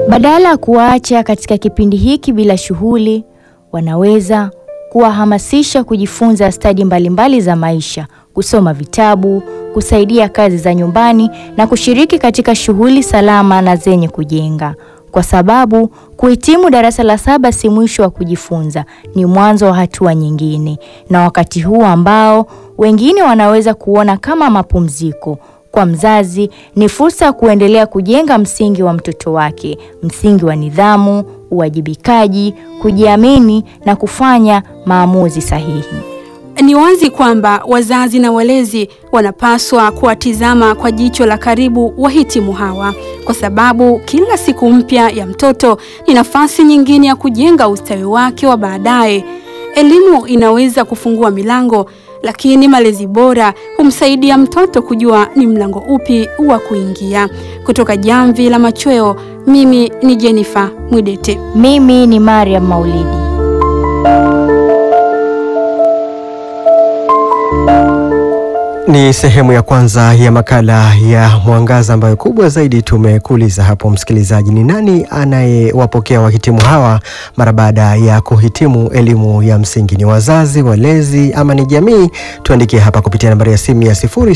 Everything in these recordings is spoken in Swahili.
Badala ya kuwaacha katika kipindi hiki bila shughuli, wanaweza kuwahamasisha kujifunza stadi mbalimbali za maisha, kusoma vitabu, kusaidia kazi za nyumbani na kushiriki katika shughuli salama na zenye kujenga, kwa sababu kuhitimu darasa la saba si mwisho wa kujifunza, ni mwanzo wa hatua nyingine, na wakati huu ambao wengine wanaweza kuona kama mapumziko kwa mzazi ni fursa ya kuendelea kujenga msingi wa mtoto wake, msingi wa nidhamu, uwajibikaji, kujiamini na kufanya maamuzi sahihi. Ni wazi kwamba wazazi na walezi wanapaswa kuwatizama kwa jicho la karibu wahitimu hawa, kwa sababu kila siku mpya ya mtoto ni nafasi nyingine ya kujenga ustawi wake wa baadaye. Elimu inaweza kufungua milango, lakini malezi bora humsaidia mtoto kujua ni mlango upi wa kuingia. Kutoka Jamvi la Machweo, mimi ni Jennifer Mwidete. Mimi ni Mariam Maulidi. Ni sehemu ya kwanza ya makala ya Mwangaza ambayo kubwa zaidi tumekuuliza hapo, msikilizaji, ni nani anayewapokea wahitimu hawa mara baada ya kuhitimu elimu ya msingi? Ni wazazi, walezi ama ni jamii? Tuandikie hapa kupitia nambari ya simu ya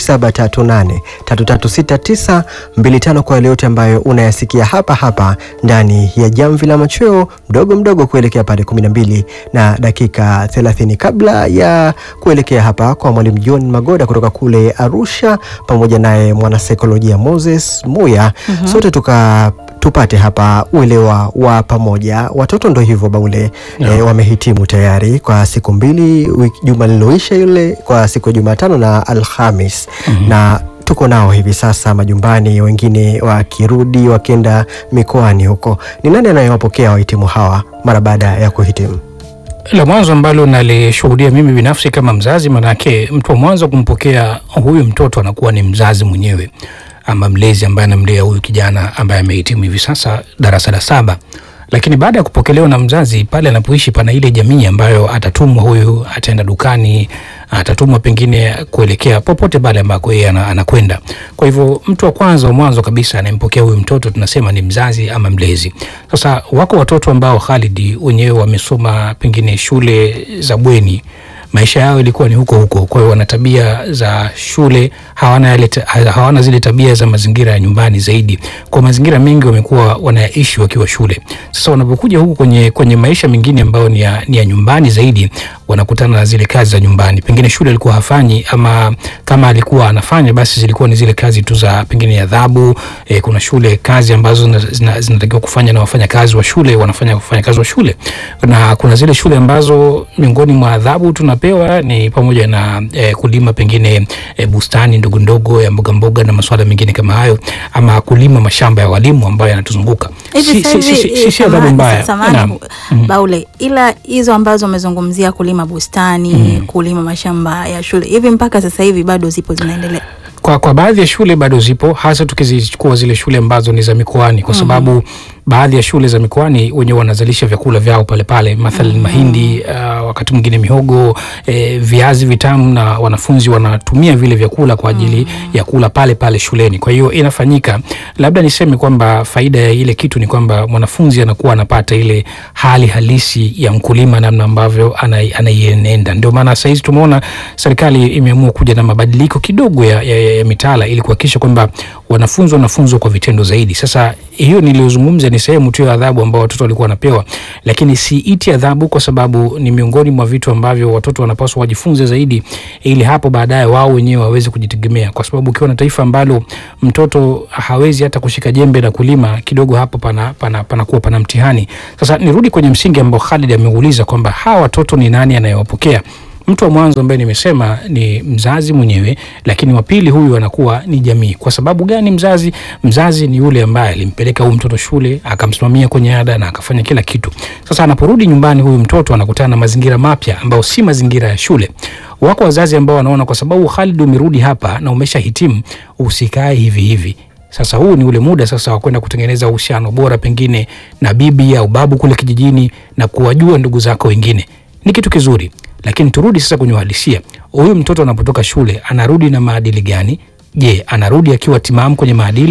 0738336925 kwa yale yote ambayo unayasikia hapa hapa ndani ya Jamvi la Machweo, mdogo mdogo kuelekea pale 12 na dakika 30, kabla ya kuelekea hapa kwa mwalimu John Magoda kutoka kule Arusha pamoja naye mwanasaikolojia Moses Muya. mm -hmm. Sote tuka tupate hapa uelewa wa pamoja. Watoto ndo hivyo Baule, No. e, wamehitimu tayari kwa siku mbili, wiki- juma liloisha yule kwa siku ya Jumatano na Alhamis na tuko nao hivi sasa majumbani, wengine wakirudi wakienda mikoani huko. Ni nani anayewapokea wahitimu hawa mara baada ya kuhitimu? La mwanzo ambalo nalishuhudia mimi binafsi kama mzazi, manake mtu wa mwanzo kumpokea huyu mtoto anakuwa ni mzazi mwenyewe ama mlezi ambaye anamlea huyu kijana ambaye amehitimu hivi sasa darasa la saba. Lakini baada ya kupokelewa na mzazi, pale anapoishi pana ile jamii ambayo atatumwa huyu, ataenda dukani, atatumwa pengine kuelekea popote pale ambako yeye ana- anakwenda. Kwa hivyo mtu wa kwanza wa mwanzo kabisa anayempokea huyu mtoto tunasema ni mzazi ama mlezi. Sasa wako watoto ambao Khalid wenyewe wamesoma pengine shule za bweni maisha yao ilikuwa ni huko huko, kwa hiyo wana tabia za shule, hawana yale ta- hawana zile tabia za mazingira ya nyumbani zaidi. Kwa mazingira mengi wamekuwa wanayaishi wakiwa shule. Sasa wanapokuja huku kwenye, kwenye maisha mengine ambayo ni ya, ni ya nyumbani zaidi, wanakutana na zile kazi za nyumbani. Pengine shule alikuwa hafanyi, ama kama alikuwa anafanya, basi zilikuwa ni zile kazi tu za pengine adhabu. E, kuna shule kazi ambazo zina- zina- zinatakiwa kufanya na wafanyakazi wa shule wanafanya wafanyakazi wa shule, na kuna zile shule ambazo miongoni mwa adhabu tunapewa ni pamoja na e, kulima pengine e, bustani ndogo ndogo ya mboga mboga na masuala mengine kama hayo, ama kulima mashamba ya walimu ambayo yanatuzunguka. Hivi Si- sasa si- si- hivi, si- eh, si adhabu samahani- mbaya. samahani, Naam. bu- Baule, ila hizo ambazo umezungumzia kulima bustani, kulima mashamba ya shule, hivi mpaka sasa hivi bado zipo zinaendelea? Kwa, kwa baadhi ya shule bado zipo, hasa tukizichukua zile shule ambazo ni za mikoani, kwa sababu baadhi ya shule za mikoani wenyewe wanazalisha vyakula vyao pale pale, mathalan mahindi, uh, wakati mwingine mihogo, eh, viazi vitamu, na wanafunzi wanatumia vile vyakula kwa ajili ya kula pale pale shuleni. Kwa hiyo inafanyika, labda niseme kwamba faida ya ile kitu ni kwamba mwanafunzi anakuwa anapata ile hali halisi ya mkulima, namna ambavyo anai- anaienenda. Ndio maana sahizi tumeona serikali imeamua kuja na mabadiliko kidogo ya, ya, ya, ya mitaala ili kuhakikisha kwamba wanafunzi wanafunzwa kwa vitendo zaidi. Sasa hiyo niliyozungumza ni sehemu tu ya adhabu ambao watoto walikuwa wanapewa, lakini siiti adhabu kwa sababu ni miongoni mwa vitu ambavyo watoto wanapaswa wajifunze zaidi, ili hapo baadaye wao wenyewe waweze kujitegemea, kwa sababu ukiwa na taifa ambalo mtoto hawezi hata kushika jembe na kulima kidogo, hapo pana, pana, panakuwa pana mtihani. Sasa nirudi kwenye msingi ambao Khalid ameuliza kwamba hawa watoto ni nani anayewapokea mtu wa mwanzo ambaye nimesema ni mzazi mwenyewe, lakini wa pili huyu anakuwa ni jamii. Kwa sababu gani mzazi? Mzazi ni yule ambaye alimpeleka huyu mtoto shule, akamsimamia kwenye ada na akafanya kila kitu. Sasa anaporudi nyumbani, huyu mtoto anakutana na mazingira mapya ambayo si mazingira ya shule. Wako wazazi ambao wanaona kwa sababu Khalid umerudi hapa na umeshahitimu, usikae hivi hivi sasa huu ni ule muda sasa wa kwenda kutengeneza uhusiano bora pengine na bibi au babu kule kijijini na kuwajua ndugu zako wengine, ni kitu kizuri. Lakini turudi sasa kwenye uhalisia. Huyu mtoto anapotoka shule anarudi na maadili gani? Je, anarudi akiwa timamu kwenye maadili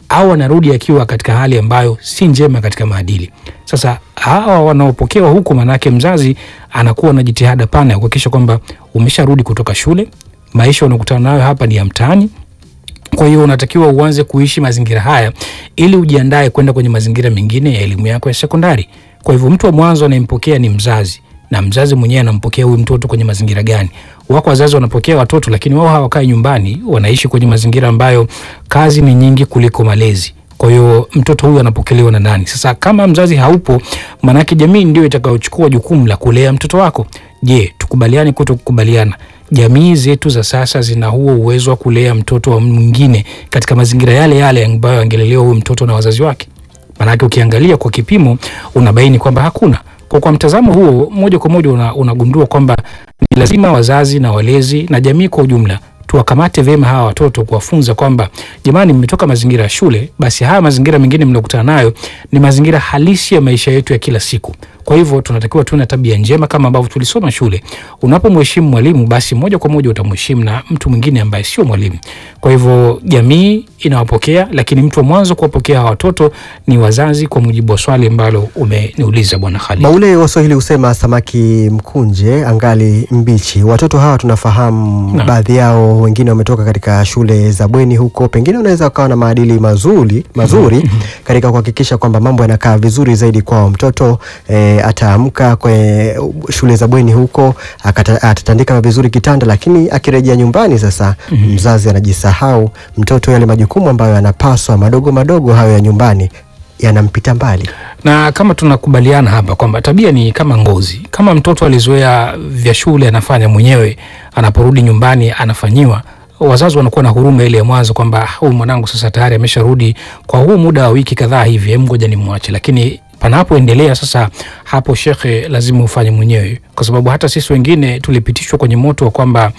au anarudi akiwa katika hali ambayo si njema katika maadili. Sasa hawa wanaopokewa huku, manake mzazi anakuwa na jitihada pana ya kuhakikisha kwamba umesharudi kutoka shule, maisha unakutana nayo hapa ni ya mtaani, kwa hiyo unatakiwa uanze kuishi mazingira haya ili ujiandae kwenda kwenye mazingira mengine ya elimu yako ya sekondari. Kwa hivyo mtu wa mwanzo anayempokea ni mzazi, na mzazi mwenyewe anampokea huyu mtoto kwenye mazingira gani. Wako wazazi wanapokea watoto, lakini wao hawakai nyumbani, wanaishi kwenye mazingira ambayo kazi ni nyingi kuliko malezi. Kwa hiyo mtoto huyu anapokelewa na nani? Sasa kama mzazi haupo, maanake jamii ndio itakayochukua jukumu la kulea mtoto wako. Je, tukubaliane kuto kukubaliana? Jamii zetu za sasa zina huo uwezo wa kulea mtoto wa mwingine katika mazingira yale yale ambayo angelelewa huyo mtoto na wazazi wake? Maanake ukiangalia kwa kipimo unabaini kwamba hakuna. Kwa, kwa mtazamo huo moja kwa moja una, unagundua kwamba ni lazima wazazi na walezi na jamii kwa ujumla tuwakamate vyema hawa watoto, kuwafunza kwamba jamani, mmetoka mazingira ya shule, basi haya mazingira mengine mliokutana nayo ni mazingira halisi ya maisha yetu ya kila siku. Kwa hivyo tunatakiwa tuwe na tabia njema kama ambavyo tulisoma shule. Unapomheshimu mwalimu, basi moja kwa moja utamheshimu na mtu mwingine ambaye sio mwalimu. Kwa hivyo jamii inawapokea, lakini mtu wa mwanzo kuwapokea hawa watoto ni wazazi, kwa mujibu wa swali ambalo umeniuliza Bwana Khalid. Baule Waswahili husema samaki mkunje angali mbichi. Watoto hawa tunafahamu Naam. baadhi yao wengine wametoka katika shule za bweni huko, pengine unaweza wakawa na maadili mazuri mazuri katika kuhakikisha kwamba mambo yanakaa vizuri zaidi kwao. Mtoto eh, ataamka kwenye shule za bweni huko akata- atatandika vizuri kitanda, lakini akirejea nyumbani sasa mzazi anajisahau, mtoto yale majukumu ambayo yanapaswa madogo madogo hayo ya nyumbani yanampita mbali. na kama tunakubaliana hapa kwamba tabia ni kama ngozi. Kama mtoto alizoea vya shule anafanya mwenyewe, anaporudi nyumbani anafanyiwa, wazazi wanakuwa na huruma ile ya mwanzo kwamba huyu mwanangu sasa tayari amesharudi kwa huu muda wa wiki kadhaa hivi, hem, ngoja nimwache. Lakini panapoendelea sasa, hapo shekhe, lazima ufanye mwenyewe, kwa sababu hata sisi wengine tulipitishwa kwenye moto wa kwamba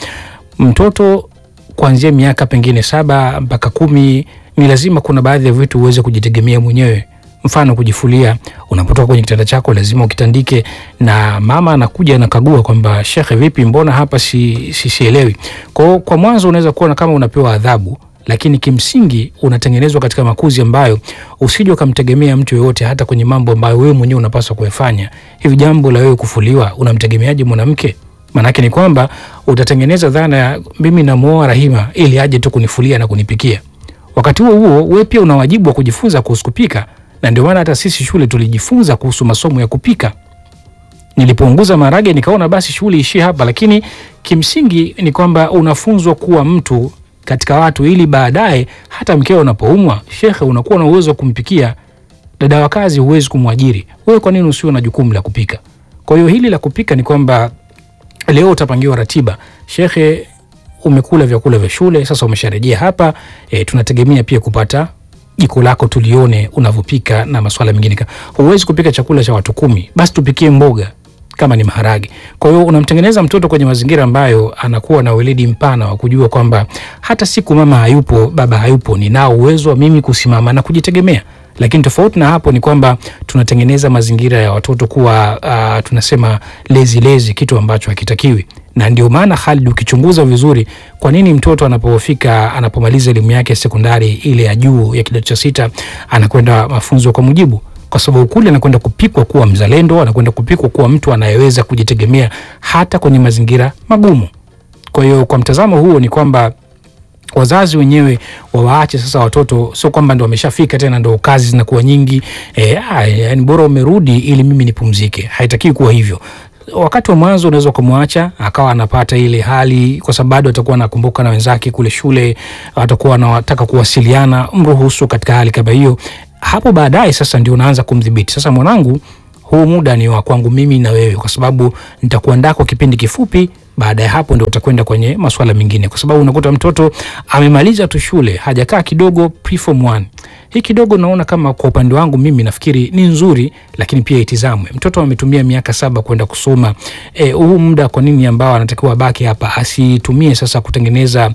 mtoto kuanzia miaka pengine saba mpaka kumi ni lazima kuna baadhi ya vitu uweze kujitegemea mwenyewe mfano kujifulia unapotoka kwenye kitanda chako lazima ukitandike na mama anakuja anakagua kwamba shekhe vipi mbona hapa si, si, sielewi kwao kwa mwanzo unaweza kuona kama unapewa adhabu lakini kimsingi unatengenezwa katika makuzi ambayo usije ukamtegemea mtu yoyote hata kwenye mambo ambayo wewe mwenyewe unapaswa kuyafanya hivi jambo la wewe kufuliwa unamtegemeaje mwanamke maanake ni kwamba utatengeneza dhana ya mimi namuoa rahima ili aje tu kunifulia na kunipikia wakati huo huo wewe pia una wajibu wa kujifunza kuhusu kupika na ndio maana hata sisi shule tulijifunza kuhusu masomo ya kupika nilipounguza maharage nikaona basi shughuli ishie hapa lakini kimsingi ni kwamba unafunzwa kuwa mtu katika watu ili baadaye hata mkeo unapoumwa shekhe unakuwa na uwezo wa kumpikia dada wa kazi huwezi kumwajiri wewe kwa nini usiwe na jukumu la kupika kwa hiyo hili la kupika ni kwamba leo utapangiwa ratiba shekhe umekula vyakula vya shule sasa umesharejea hapa e, tunategemea pia kupata jiko lako tulione unavyopika na maswala mengine Ka- huwezi kupika chakula cha watu kumi basi tupikie mboga kama ni maharage kwa hiyo unamtengeneza mtoto kwenye mazingira ambayo anakuwa na weledi mpana wa kujua kwamba hata siku mama hayupo baba hayupo ninao uwezo wa mimi kusimama na kujitegemea lakini tofauti na hapo ni kwamba tunatengeneza mazingira ya watoto kuwa uh, tunasema lezi lezi kitu ambacho hakitakiwi na ndio maana Khalid ukichunguza vizuri kwa nini mtoto anapofika anapomaliza elimu yake ya sekondari ile ya juu ya kidato cha sita anakwenda mafunzo kwa mujibu kwa sababu kule anakwenda kupikwa kuwa mzalendo anakwenda kupikwa kuwa mtu anayeweza kujitegemea hata kwenye mazingira magumu kwa hiyo kwa mtazamo huo ni kwamba wazazi wenyewe wawaache sasa watoto, sio kwamba ndo wameshafika tena ndo kazi zinakuwa nyingi e, yani bora umerudi ili mimi nipumzike. Haitakiwi kuwa hivyo. Wakati wa mwanzo unaweza ukamwacha akawa anapata ile hali, kwa sababu bado atakuwa anakumbuka na wenzake kule shule, atakuwa anataka kuwasiliana, mruhusu katika hali kama hiyo. Hapo baadaye sasa ndio unaanza kumdhibiti. Sasa mwanangu, huu muda ni wa kwangu mimi na wewe, kwa sababu nitakuandaa kwa kipindi kifupi. Baada ya hapo ndio utakwenda kwenye masuala mengine, kwa sababu unakuta mtoto amemaliza tu shule, hajakaa kidogo preform 1 hii kidogo naona kama kwa upande wangu mimi nafikiri ni nzuri, lakini pia itizamwe. Mtoto ametumia miaka saba kwenda kusoma e, huu muda kwa nini ambao anatakiwa abaki hapa asitumie sasa kutengeneza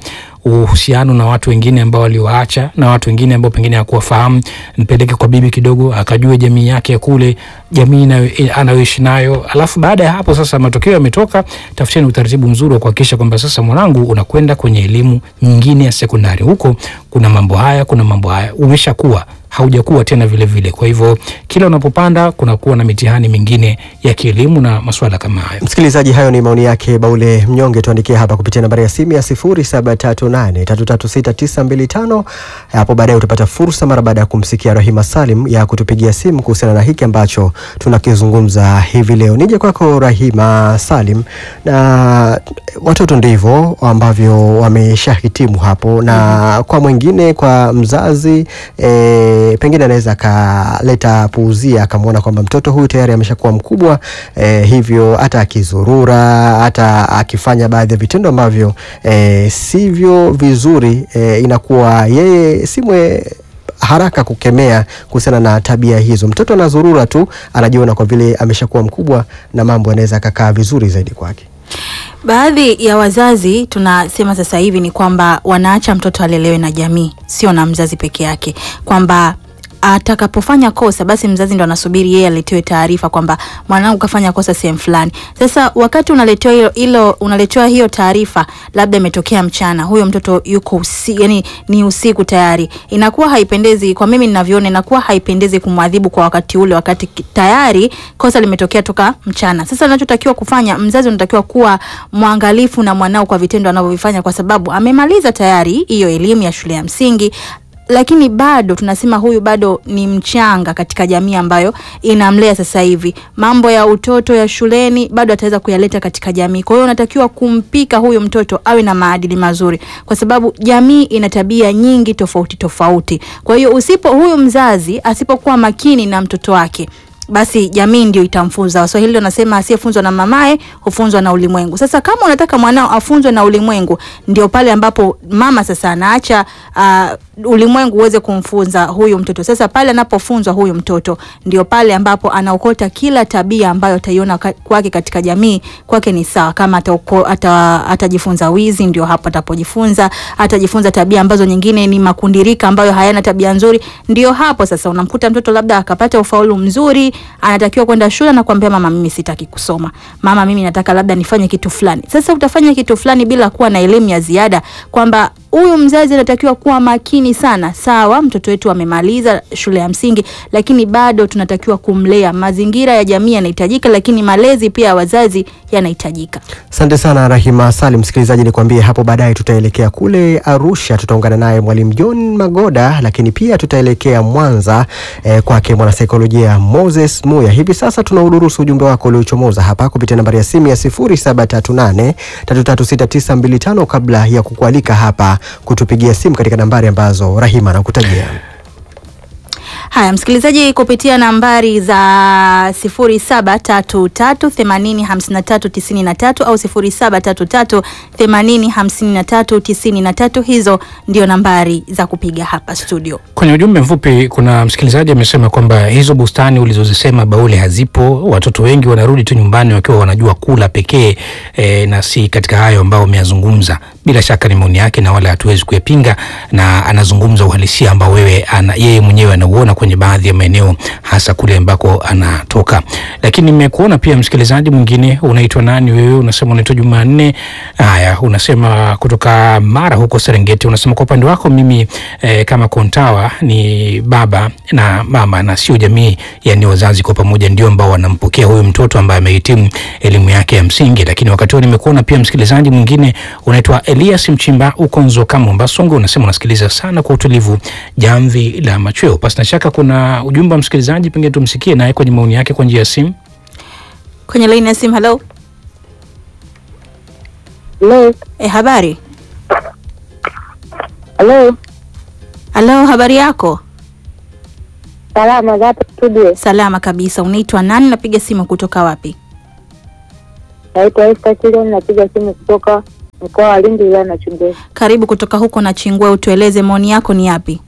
uhusiano na watu wengine ambao waliwaacha na watu wengine ambao pengine hakuwafahamu, nipeleke kwa bibi kidogo akajue jamii yake ya kule, jamii inayo- anayoishi nayo. Alafu baada ya hapo sasa, matokeo yametoka, tafuteni utaratibu mzuri wa kuhakikisha kwamba sasa mwanangu unakwenda kwenye elimu nyingine ya sekondari. Huko kuna mambo haya, kuna mambo haya, umeshakuwa haujakuwa tena vile vile. Kwa hivyo kila unapopanda kunakuwa na mitihani mingine ya kielimu na masuala kama hayo. Msikilizaji, hayo ni maoni yake Baule Mnyonge. Tuandikie hapa kupitia nambari ya simu ya 0738336925. Hapo baadaye utapata fursa mara baada ya kumsikia Rahima Salim ya kutupigia simu kuhusiana na hiki ambacho tunakizungumza hivi leo. Nije kwako Rahima Salim, na watoto ndivyo ambavyo wameshahitimu hapo, na kwa mwingine, kwa mzazi e, pengine anaweza akaleta puuzia akamwona kwamba mtoto huyu tayari ameshakuwa mkubwa e, hivyo hata akizurura hata akifanya baadhi ya vitendo ambavyo e, sivyo vizuri e, inakuwa yeye simwe haraka kukemea kuhusiana na tabia hizo. Mtoto anazurura tu, anajiona kwa vile ameshakuwa mkubwa na mambo yanaweza akakaa vizuri zaidi kwake. Baadhi ya wazazi tunasema sasa hivi ni kwamba wanaacha mtoto alelewe na jamii, sio na mzazi peke yake, kwamba atakapofanya kosa basi mzazi ndo anasubiri yeye aletewe taarifa kwamba mwanangu kafanya kosa sehemu fulani. Sasa wakati unaletewa hilo, hilo unaletewa hiyo taarifa, labda imetokea mchana, huyo mtoto yuko usi, yani ni usiku tayari, inakuwa haipendezi kwa mimi ninavyoona, inakuwa haipendezi kumwadhibu kwa wakati ule, wakati ki- tayari kosa limetokea toka mchana. Sasa anachotakiwa kufanya mzazi, unatakiwa kuwa mwangalifu na mwanao kwa vitendo anavyovifanya, kwa sababu amemaliza tayari hiyo elimu ya shule ya msingi lakini bado tunasema huyu bado ni mchanga katika jamii ambayo inamlea sasa hivi. Mambo ya utoto ya shuleni bado ataweza kuyaleta katika jamii. Kwa hiyo unatakiwa kumpika huyu mtoto awe na maadili mazuri, kwa sababu jamii ina tabia nyingi tofauti tofauti. Kwa hiyo usipo, huyu mzazi asipokuwa makini na mtoto wake basi jamii ndio itamfunza. Waswahili wanasema asiyefunzwa na mamaye hufunzwa na ulimwengu. Sasa kama unataka mwanao afunzwe na ulimwengu, ndio pale ambapo mama sasa anaacha uh, ulimwengu uweze kumfunza huyu mtoto. Sasa pale anapofunzwa huyu mtoto, ndio pale ambapo anaokota kila tabia ambayo ataiona ka- kwake katika jamii, kwake ni sawa. Kama atauko, ata, atajifunza wizi, ndio hapo atapojifunza. Atajifunza tabia ambazo nyingine ni makundirika ambayo hayana tabia nzuri, ndio hapo sasa unamkuta mtoto labda akapata ufaulu mzuri, anatakiwa kwenda shule na kuambia mama, mimi sitaki kusoma, mama, mimi nataka labda nifanye kitu fulani. Sasa utafanya kitu fulani bila kuwa na elimu ya ziada, kwamba huyu mzazi anatakiwa kuwa makini sana. Sawa, mtoto wetu amemaliza shule ya msingi, lakini bado tunatakiwa kumlea. Mazingira ya jamii yanahitajika, lakini malezi pia ya wazazi yanahitajika. Asante sana Rahima Salim. Msikilizaji, nikwambie hapo baadaye tutaelekea kule Arusha, tutaungana naye mwalimu John Magoda, lakini pia tutaelekea Mwanza eh, kwake mwanasaikolojia Moses Muya. Hivi sasa tunaudurusu ujumbe wako uliochomoza hapa kupitia nambari ya simu ya 0738 336925 kabla ya kukualika hapa kutupigia simu katika nambari ambazo Rahima anakutajia. Haya, msikilizaji, kupitia nambari za 0733805393 au 0733805393, hizo ndio nambari za kupiga hapa studio. Kwenye ujumbe mfupi kuna msikilizaji amesema kwamba hizo bustani ulizozisema Baule hazipo. Watoto wengi wanarudi tu nyumbani wakiwa wanajua kula pekee e, na si katika hayo ambao ameyazungumza. Bila shaka ni maoni yake na wala hatuwezi kuyapinga, na anazungumza uhalisia ambao wewe ana, yeye mwenyewe anauona kwenye baadhi ya maeneo hasa kule ambako anatoka. Lakini nimekuona pia msikilizaji mwingine, unaitwa nani wewe? Unasema unaitwa Jumanne. Haya, unasema kutoka Mara huko Serengeti. Unasema kwa upande wako mimi eh, kama Kontawa ni baba na mama na sio jamii, yani wazazi kwa pamoja ndio ambao wanampokea huyu mtoto ambaye amehitimu elimu yake ya msingi. Lakini wakati huo nimekuona pia msikilizaji mwingine unaitwa Elias Mchimba uko Nzoka Mombasa Songo, unasema unasikiliza sana kwa utulivu jamvi la machweo. Pasi na shaka kuna ujumbe wa msikilizaji, pengine tumsikie naye kwenye maoni yake kwa njia ya simu. Kwenye laini ya simu, halo. Hello, E, habari hello, halo, habari yako? salama za hapa studio. Salama kabisa. Unaitwa nani? Napiga simu kutoka wapi? Naitwa Esther Chilion, napiga simu kutoka mkoa wa Lindi, wilaya na Chungwe. Karibu kutoka huko na Chingwe, utueleze maoni yako ni yapi?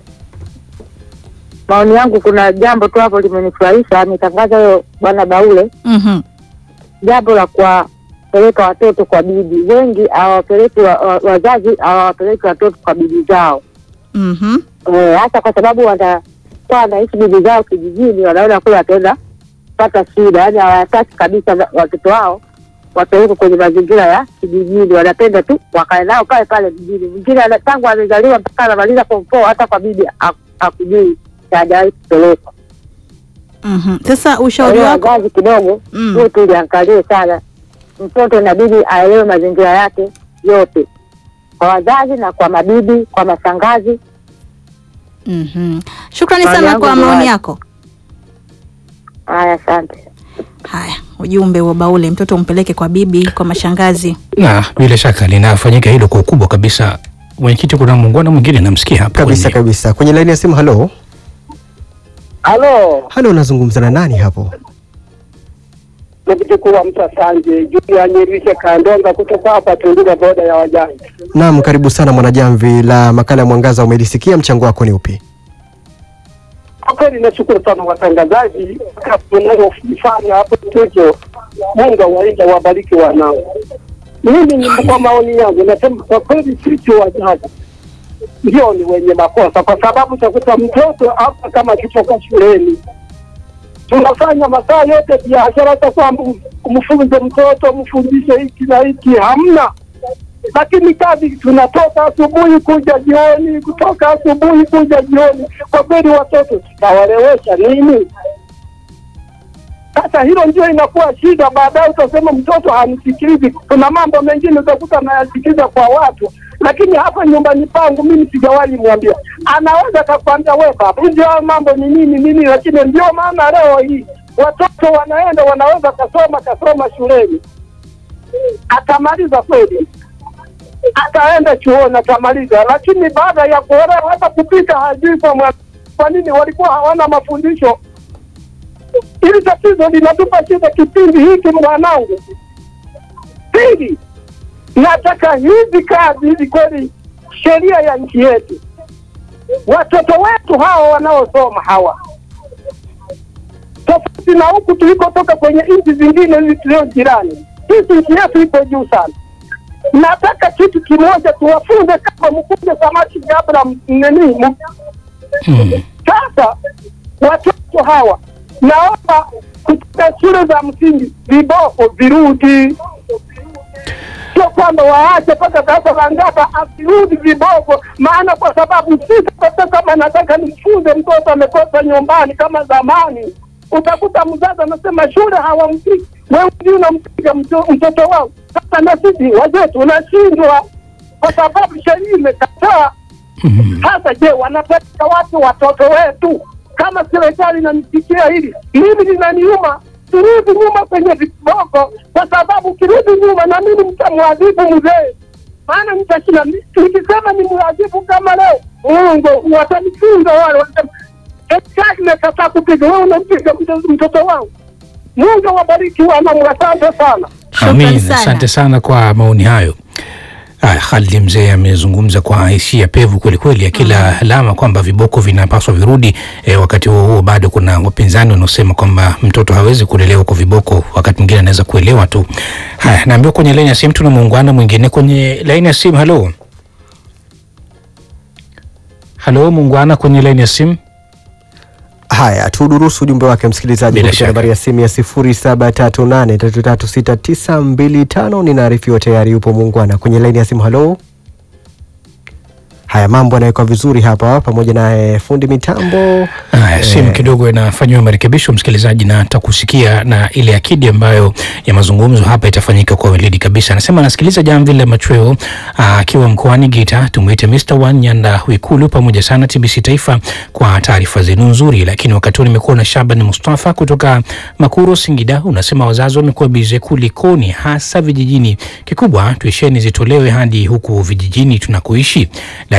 Maoni yangu, kuna jambo tu hapo limenifurahisha, ametangaza huyo bwana Baule, Mhm. jambo la kwa wanapeleka watoto kwa bibi. Wengi hawapeleki wa, wa, wazazi hawawapeleki watoto kwa bibi zao Mhm. Eh, hasa kwa sababu wanakuwa wanaishi bibi zao kijijini, wanaona kule wataenda pata shida, yaani hawataki kabisa na- watoto wao wapelekwe kwenye mazingira ya kijijini, wanapenda tu wakae nao pale pale mjini. Mwingine ana- tangu amezaliwa mpaka anamaliza form four, hata kwa bibi ha- hakujui na hajawahi kupelekwa. Mhm. Sasa Kwa ushauri hiyo wako wazazi kidogo Mm. huyu tuliangalie sana, mtoto inabidi aelewe mazingira yake yote, kwa wazazi na kwa mabibi, kwa mashangazi. Mhm. Shukrani Maoni sana yangu kwa ni maoni hayo. yako. Haya, asante. Haya, ujumbe wa Baule, mtoto umpeleke kwa bibi, kwa mashangazi. na bila shaka linafanyika hilo kwa ukubwa kabisa. Mwenyekiti, kuna muungano mwingine namsikia hapa Kabisa kwenye- kabisa. Kwenye laini ya simu, halo Halo, halo, unazungumza na nani hapo? mwenyekiti mkuu wa Msasanje juu ya Nyirishe Kandonga kutoka hapa Tunduma, boda ya wajane. Naam, karibu sana mwanajamvi la makala ya Mwangaza. Umelisikia, mchango wako ni upi? Kwa kweli nashukuru sana watangazaji mnayofanya hapo studio. Mungu awainde wabariki wanao. Mimi ni kwa maoni yangu nasema kwa kweli sisi wazazi ndio ni wenye makosa, kwa sababu utakuta mtoto hapa kama akitoka shuleni tunafanya masaa yote biashara za kwamba mfunze mtoto mfundishe hiki na hiki, hamna lakini kazi tunatoka asubuhi kuja jioni, kutoka asubuhi kuja jioni. Kwa kweli watoto tutawalewesha nini? Sasa hilo ndio inakuwa shida. Baadaye utasema mtoto hamsikilizi. Kuna mambo mengine utakuta anayasikiliza kwa watu, lakini hapa nyumbani pangu mimi sijawahi mwambia. Anaweza akakwambia we baba, hivi haya mambo ni nini nini, lakini ndio maana leo hii watoto wanaenda wanaweza kasoma kasoma shuleni, atamaliza kweli ataenda chuoni atamaliza, lakini baada ya kuolewa hata kupika hajui kwa mwa- kwa nini walikuwa hawana mafundisho. Hili tatizo linatupa shida kipindi hiki mwanangu. Pili, nataka hizi kazi hizi kweli, sheria ya nchi yetu, watoto wetu hawa wanaosoma hawa, tofauti na huku tulikotoka kwenye nchi zingine hizi tulio jirani, sisi nchi yetu iko juu sana nataka kitu kimoja tuwafunze kama mkunde samaki kabla nini m- Mm. sasa watoto hawa naomba kutoka shule za msingi viboko virudi sio kwamba waache mpaka sasa langata asirudi viboko maana kwa sababu sisi sasa kama nataka nimfunze mtoto amekosa nyumbani kama zamani utakuta mzazi anasema shule hawampigi wewe ndio unampiga mto- mtoto wao sasa na sisi wazee tunashindwa kwa sababu sheria imekataa Mm. sasa je, wanapeleka wapi watoto wetu? Kama serikali inanisikia hili, mimi linaniuma. Turudi nyuma kwenye viboko, kwa sababu ukirudi nyuma na mimi mtamwadhibu mzee, maana nitashinda. Nikisema ni mwadhibu kama leo, Mungu watanifunza wale, watasema serikali imekataa kupiga, wewe unampiga mtoto- mtoto wangu. Mungu awabariki wanangu, asante sana. Shukrani Amin, sana. asante sana kwa maoni hayo. Haya, Khalid mzee amezungumza kwa hisia pevu kweli kweli, akila alama kwamba viboko vinapaswa virudi. E, wakati huo huo bado kuna wapinzani wanaosema kwamba mtoto hawezi kulelewa kwa viboko, wakati mwingine anaweza kuelewa tu. Haya, naambiwa kwenye laini ya simu tuna muungano mwingine kwenye laini ya simu. Halo, halo, muungwana kwenye laini ya simu. Haya, tudurusu ujumbe wake msikilizaji Bila kupitia shaka. nambari ya simu ya 0738336925. Ninaarifiwa tayari yupo muungwana kwenye laini ya simu. Halo. Haya, mambo yanawekwa vizuri hapa pamoja naye fundi mitambo. Haya, simu kidogo inafanyiwa marekebisho msikilizaji, na takusikia na ile akidi ambayo ya mazungumzo hapa itafanyika kwa weledi kabisa. Anasema anasikiliza jamvi la machweo aa, akiwa mkoani Geita. Tumwite Mr. One Nyanda Wikulu pamoja sana TBC Taifa kwa taarifa zenu nzuri. Lakini wakati huu nimekuwa na Shaban Mustafa kutoka Makuro, Singida. Unasema wazazi wamekuwa bize kulikoni, hasa vijijini. Kikubwa tuisheni zitolewe hadi huku vijijini tunakoishi,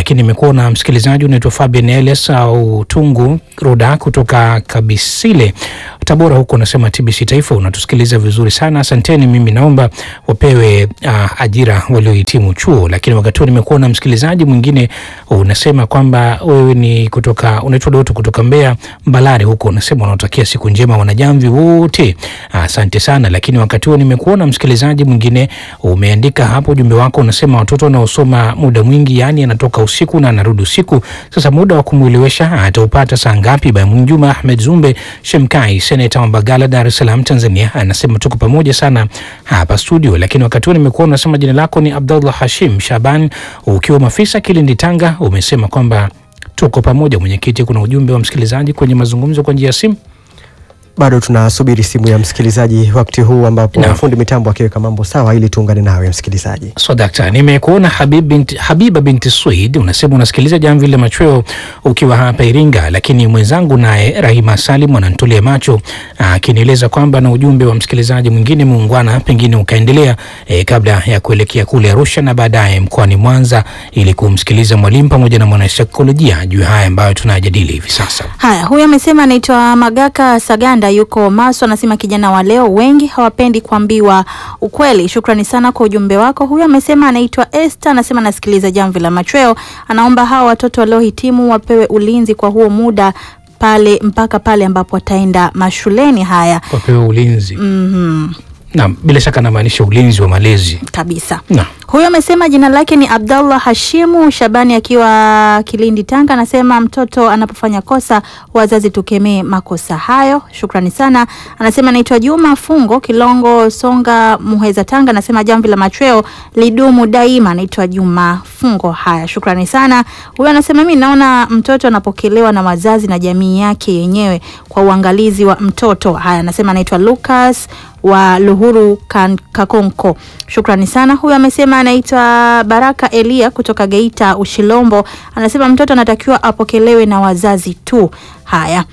lakini nimekuona msikilizaji unaitwa Fabian Elias au Tungu Roda kutoka Kabisile Tabora huko, unasema TBC Taifa unatusikiliza vizuri sana, asanteni. Mimi naomba wapewe uh, ajira waliohitimu chuo. Lakini wakati huo nimekuona msikilizaji mwingine unasema kwamba wewe ni kutoka unaitwa Doto kutoka Mbeya Mbalari huko, unasema unawatakia siku njema wanajamvi wote, asante sana. Lakini wakati huo nimekuona msikilizaji mwingine umeandika hapo ujumbe wako, unasema watoto wanaosoma muda mwingi, yani anatoka usiku na anarudi usiku. Sasa muda wa kumwelewesha ataupata saa ngapi? Bamjuma Ahmed Zumbe Shemkai, seneta wa Mbagala, Dar es Salaam, Tanzania, anasema tuko pamoja sana hapa studio. Lakini wakati huo nimekuona unasema jina lako ni Abdullah Hashim Shaban ukiwa Mafisa, Kilindi, Tanga, umesema kwamba tuko pamoja. Mwenyekiti, kuna ujumbe wa msikilizaji kwenye mazungumzo kwa njia ya simu. Bado tunasubiri simu ya msikilizaji wakati huu ambapo Naam. fundi mitambo akiweka mambo sawa ili tuungane nawe msikilizaji. So dakta, nimekuona Habib binti, Habiba binti Swid unasema unasikiliza jamvi la machweo ukiwa hapa Iringa, lakini mwenzangu naye Rahima Salim ananitolea macho akinieleza kwamba na ujumbe wa msikilizaji mwingine muungwana, pengine ukaendelea eh, kabla ya kuelekea kule Arusha na baadaye mkoani Mwanza ili kumsikiliza mwalimu pamoja na mwanasaikolojia juu ya haya ambayo tunajadili hivi sasa. Haya, huyu amesema anaitwa Magaka Saganda, yuko Maswa. Anasema kijana wa leo wengi hawapendi kuambiwa ukweli. Shukrani sana kwa ujumbe wako. Huyu amesema anaitwa Esther, anasema anasikiliza jamvi la machweo, anaomba hawa watoto waliohitimu wapewe ulinzi kwa huo muda pale mpaka pale ambapo wataenda mashuleni. Haya, Wapewe ulinzi. mhm, Naam, bila shaka anamaanisha ulinzi wa malezi. kabisa. Naam. Huyu amesema jina lake ni Abdallah Hashimu Shabani akiwa Kilindi, Tanga. Anasema mtoto anapofanya kosa wazazi tukemee makosa hayo. Shukrani sana. Anasema anaitwa Juma Fungo Kilongo, Songa, Muheza, Tanga. Anasema jamvi la machweo lidumu daima. Anaitwa Juma Fungo. Haya, shukrani sana. Huyu anasema mimi naona mtoto anapokelewa na wazazi na jamii yake yenyewe kwa uangalizi wa mtoto. Haya, anasema anaitwa Lucas wa Luhuru kan, Kakonko. Shukrani sana. Huyu amesema anaitwa Baraka Elia kutoka Geita Ushilombo. Anasema mtoto anatakiwa apokelewe na wazazi tu. Haya,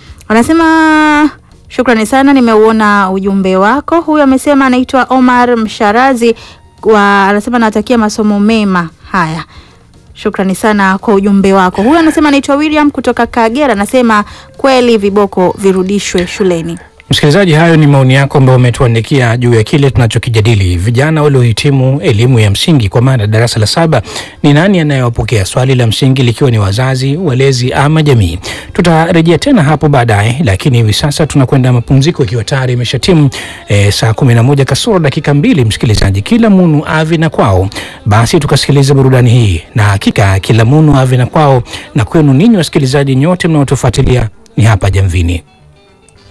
anasema shukrani sana, nimeuona ujumbe wako. Huyu amesema anaitwa Omar Msharazi wa, anasema anatakia masomo mema. Haya, Shukrani sana kwa ujumbe wako. Huyu anasema anaitwa William kutoka Kagera, anasema kweli viboko virudishwe shuleni. Msikilizaji, hayo ni maoni yako ambayo umetuandikia juu ya kile tunachokijadili. Vijana waliohitimu elimu ya msingi kwa maana darasa la saba, ni nani anayewapokea? Swali la msingi likiwa ni wazazi, walezi ama jamii. Tutarejea tena hapo baadaye, lakini hivi sasa tunakwenda mapumziko, ikiwa tayari imeshatimu e, saa kumi na moja kasoro dakika mbili. Msikilizaji, kila munu avi na kwao, basi tukasikiliza burudani hii, na hakika kila munu avi na kwao, na kwenu ninyi wasikilizaji nyote mnaotufuatilia ni hapa Jamvini.